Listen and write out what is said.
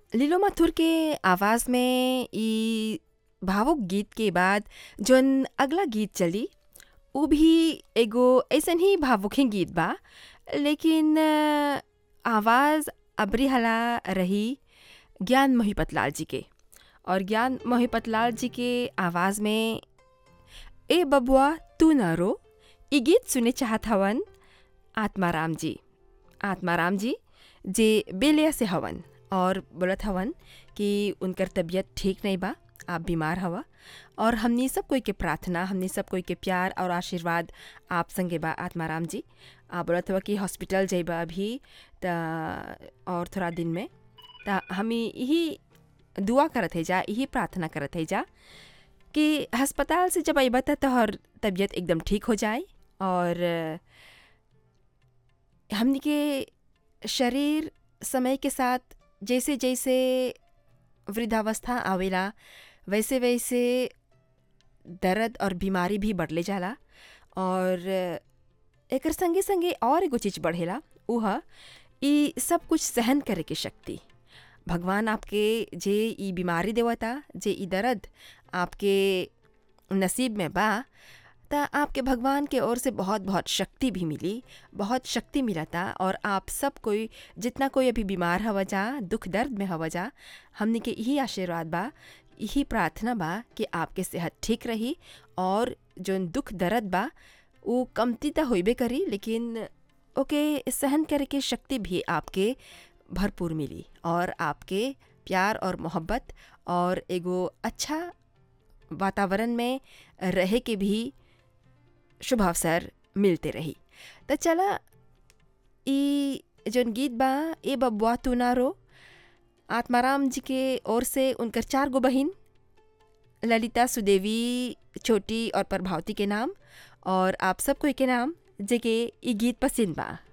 लीलो माथुर के आवाज़ में ई भावुक गीत के बाद जौन अगला गीत चली उ भी एगो अइसन ही भावुक ही गीत बा लेकिन अ, आवाज़ अबरी हला रही ज्ञान मोहिपतलाल जी के और ज्ञान मोहिपतलाल जी के आवाज़ में ए बबुआ तू न रो ई गीत सुने चाहत हवन आत्माराम जी आत्माराम जी जे बेलिया से हवन और बोलत हवन कि उनकर तबीयत ठीक नहीं बा आप बीमार हवा और हमनी सब कोई के प्रार्थना हमनी सब कोई के प्यार और आशीर्वाद आप संगे बा आत्माराम जी आप बोलत हवा कि हॉस्पिटल जइबा अभी त और थोड़ा दिन में त हमी यही दुआ करत है जा यही प्रार्थना करत है जा कि अस्पताल से जब अइबा त तोहर तबीयत एकदम ठीक हो जाए और हमनी के शरीर समय के साथ जैसे जैसे वृद्धावस्था आवेला वैसे वैसे दर्द और बीमारी भी बढ़ले जाला और एकर संगे संगे और एगो चीज़ बढ़ेला उ ह ई सब कुछ सहन करे के शक्ति भगवान आपके जे ई बीमारी देवता जे ई दर्द आपके नसीब में बा त आपके भगवान के ओर से बहुत बहुत शक्ति भी मिली बहुत शक्ति मिलता और आप सब कोई जितना कोई अभी बीमार हवा जा दुख दर्द में हवा जा हमने के यही आशीर्वाद बा यही प्रार्थना बा कि आपके सेहत ठीक रही और जोन दुख दर्द बा वो कमती त होइबे करी लेकिन ओके सहन करे के शक्ति भी आपके भरपूर मिली और आपके प्यार और मोहब्बत और एगो अच्छा वातावरण में रहे के भी शुभ अवसर मिलते रही त चला ई जोन गीत बा ए बबुआ तू ना रो आत्माराम जी के ओर से उनकर चार गो बहिन ललिता सुदेवी छोटी और प्रभावती के नाम और आप सब कोई के नाम जे के ई गीत पसंद बा